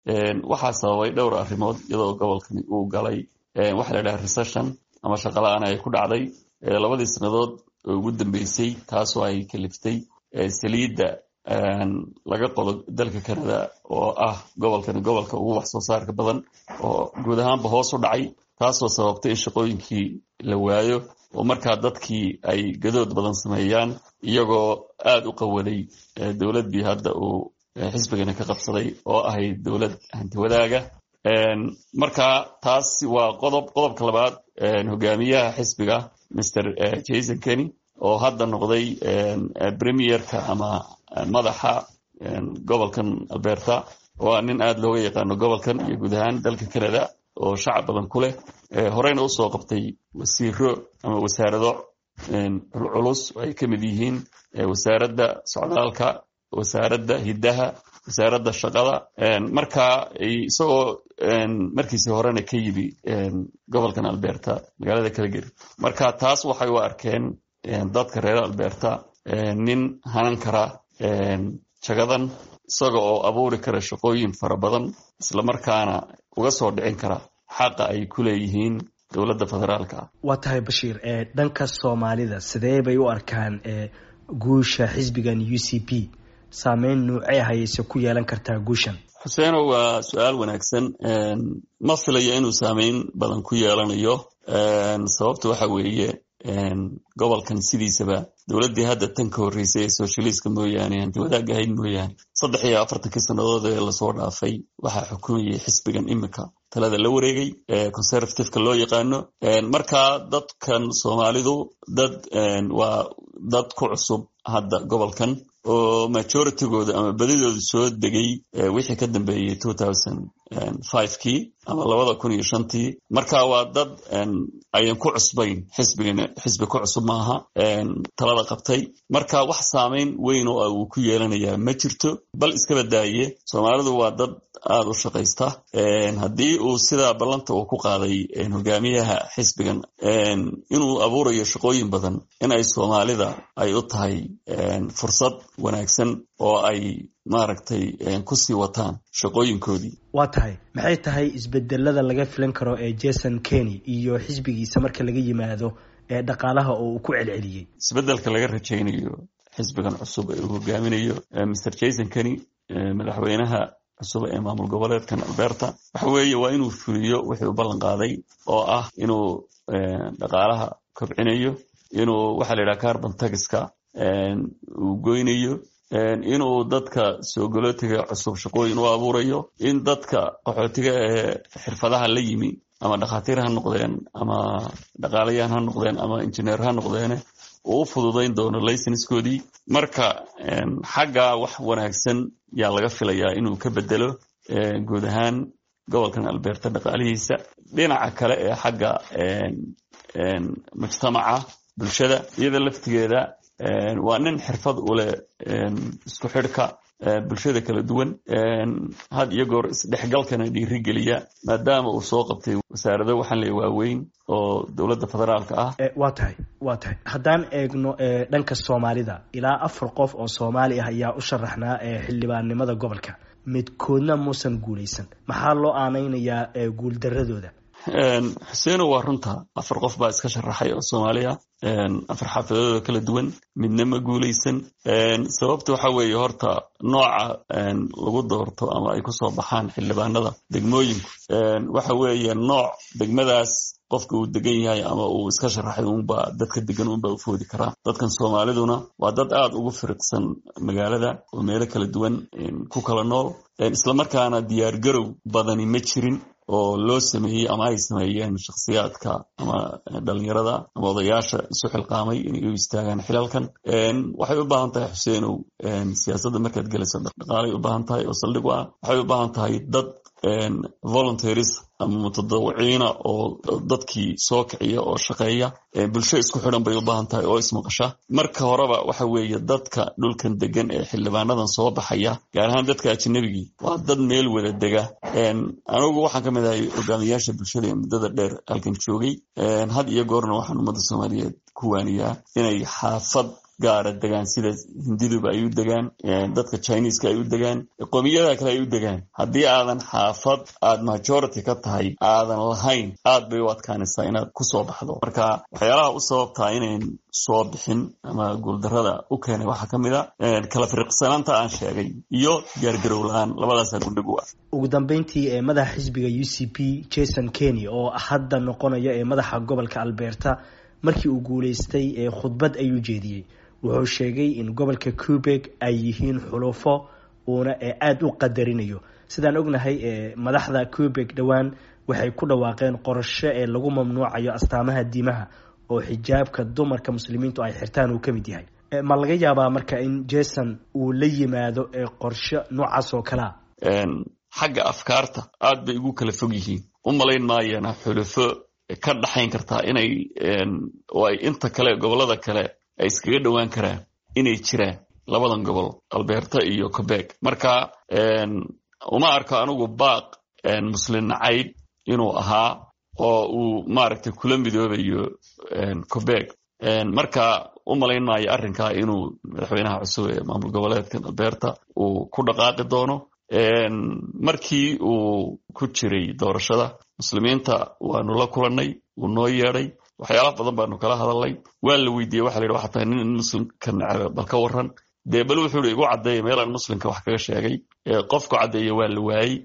waxaa sababay dhowr arrimood iyadoo gobolkani uu galay waxa la dhaha recession ama shaqala-aan ay ku dhacday labadii sannadood oo ugu dambeysay taasoo ay kaliftay saliidda laga qodo dalka canada oo ah gobolkani gobolka ugu wax soo saarka badan oo guud ahaanba hoos u dhacay taasoo sababtay in shaqooyinkii la waayo oo markaa dadkii ay gadood badan sameeyaan iyagoo aada u qawaday dowladdii hadda uu xisbigani ka qabsaday oo ahayd dowlad hanti wadaaga marka taas waa qodob qodobka labaad hogaamiyaha xisbiga mr jason kenny oo hadda noqday premierka ama madaxa gobolkan alberta oo nin aada looga yaqaano gobolkan iyo guud ahaan dalka canada oo shacab badan ku leh horeyna usoo qabtay wasiiro ama wasaarado culculus oo ay ka mid yihiin wasaaradda socdaalka wasaaradda hiddaha wasaaradda shaqada marka isagoo markiisii horena ka yimi gobolkan alberta magaalada calgary marka taas waxay u arkeen dadka reer alberta nin hanan kara jagadan isaga oo abuuri kara shaqooyin fara badan islamarkaana uga soo dhicin kara xaqa ay ku leeyihiin dowladda federaalka ah waa tahay bashiir dhanka soomaalida sidee bay u arkaan guusha xisbigan u c p saameyn nuucee hayayse ku yeelan kartaa guushan xuseeno waa su-aal wanaagsan ma filayo inuu saameyn badan ku yeelanayo sababta waxa weeye gobolkan sidiisaba dowladdii hadda tan ka horreysay ee socialiska mooyaane hanti wadaagga ahayd mooyaane saddex iyo afartankii sannadood ee lasoo dhaafay waxaa xukumayay xisbigan imika talada la wareegay conservativeka loo yaqaano marka dadkan soomaalidu dad waa dad ku cusub hadda gobolkan oo majoritygooda ama badidooda soo degay wixii ka dambeeyey two thousand fivekii ama labada kun iyo shantii marka waa dad ayan ku cusbayn xisbigana xisbi ku cusub maaha talada qabtay marka wax saameyn weyn oo uu ku yeelanayaa ma jirto bal iskaba daaye soomaalidu waa dad aada u shaqaysta haddii uu sidaa ballanta uu ku qaaday hogaamiyaha xisbigan inuu abuurayo shaqooyin badan in ay soomaalida ay u tahay fursad wanaagsan oo ay maaragtay kusii wataan shaqooyinkoodii waa tahay maxay tahay isbedelada laga filan karo ee jason kenny iyo xisbigiisa marka laga yimaado ee dhaqaalaha oo uu ku celceliyey isbedelka laga rajaynayo xisbigan cusub ee uu hogaaminayo mr jason kenny madaxweynaha cusub ee maamul goboleedkan alberta waxa weeye waa inuu fuliyo wixii u ballan qaaday oo ah inuu dhaqaalaha kobcinayo inuu waxaa la yidhaha carbon tagiska uu goynayo inuu dadka soogolootiga cusub shaqooyin u abuurayo in dadka qaxootiga ee xirfadaha la yimi ama dhakhaatiir ha noqdeen ama dhaqaalayahan ha noqdeen ama injineer ha noqdeene uu u fududayn doono laysenskoodii marka xagga wax wanaagsan yaa laga filayaa inuu ka bedelo guud ahaan gobolkan alberta dhaqaalihiisa dhinaca kale ee xagga mujtamaca bulshada iyada laftigeeda waa nin xirfad u leh isku xidhka bulshada kala duwan had iyo goor isdhexgalkana dhiirigeliya maadaama uu soo qabtay wasaarado waxaan le waaweyn oo dowladda federaalka ah waa tahay waa tahay haddaan eegno dhanka soomaalida ilaa afar qof oo soomaali ah ayaa u sharaxnaa xildhibaannimada gobolka midkoodna muusan guulaysan maxaa loo aanaynayaa guuldaradooda xuseeno waa runta afar qof baa iska sharaxay oo soomaaliya afar xaafidadooda kala duwan midna ma guulaysan sababta waxa weeye horta nooca lagu doorto ama ay kusoo baxaan xildhibaanada degmooyinku waxa weeye nooc degmadaas qofka uu degan yahay ama uu iska sharaxay unba dadka degan unba u foodi karaa dadkan soomaaliduna waa dad aada ugu firiqsan magaalada oo meelo kala duwan ku kala nool islamarkaana diyaargarow badani ma jirin oo loo sameeyey ama ay sameeyeen shakhsiyaadka ama dhalinyarada ama odayaasha isu xilqaamay inay u istaagaan xilalkan waxay u baahan tahay xuseenow siyaasadda markaad gelayso dhaqaalay u baahan tahay oo saldhig u ah waxay u baahan tahay dad voluntaries ama mutadawiciina oo dadkii soo kiciya oo shaqeeya bulsho isku xidhan bay u baahan tahay oo ismaqasha marka horeba waxa weeye dadka dhulkan degan ee xildhibaanadan soo baxaya gaar ahaan dadka ajnabigii waa dad meel wada dega anigu waxaan ka mid ahay hogaamiyaasha bulshada ee muddada dheer halkan joogay had iyo goorna waxaan ummadda soomaaliyeed ku waaniyaa inay xaafad gaara degaan sida hindiduba ay u degaan dadka chineska ay u degaan qoomiyada kale ay u degaan haddii aadan xaafad aad majority ka tahay aadan lahayn aad bay u adkaanaysaa inaad kusoo baxdo marka waxyaalaha u sababtaa inayn soo bixin ama guuldarada u keenay waxaa ka mid a kala firiqsanaanta aan sheegay iyo diyaargarow la-aan labadaasaa gundhig u ah ugu dambeyntii ee madaxa xisbiga u c p jason keny oo hadda noqonaya ee madaxa gobolka alberta markii uu guuleystay ee khudbad ayuu jeediyey wuxuu sheegay in gobolka cubeg ay yihiin xulufo uuna ee aada u qadarinayo sidaan ognahay ee madaxda cubeg dhowaan waxay ku dhawaaqeen qorasho ee lagu mamnuucayo astaamaha diimaha oo xijaabka dumarka muslimiintu ay xirtaan uu ka mid yahay ma laga yaabaa marka in jason uu la yimaado ee qorsho noocaas oo kalea xagga afkaarta aad bay ugu kala fog yihiin u malayn maayana xulufo ka dhaxayn kartaa inay oo ay inta kale gobollada kale ay iskaga dhowaan karaan inay jiraan labadan gobol alberta iyo cobeg marka uma arko anigu baaq muslin nacayb inuu ahaa oo uu maaragtay kula midoobayo cobeg marka u malayn maayo arrinkaa inuu madaxweynaha cusub ee maamul goboleedkan alberta uu ku dhaqaaqi doono markii uu ku jiray doorashada muslimiinta waanu la kulannay wuu noo yeedhay waxyaala badan baanu kala hadalnay waa la weydiiyey waxa la yidhi waxaa tahay nin muslimka necebe bal ka warran dee bal wuxuu ihi igu caddeeya meelaan muslimka wax kaga sheegay qofku caddeeya waa la waayey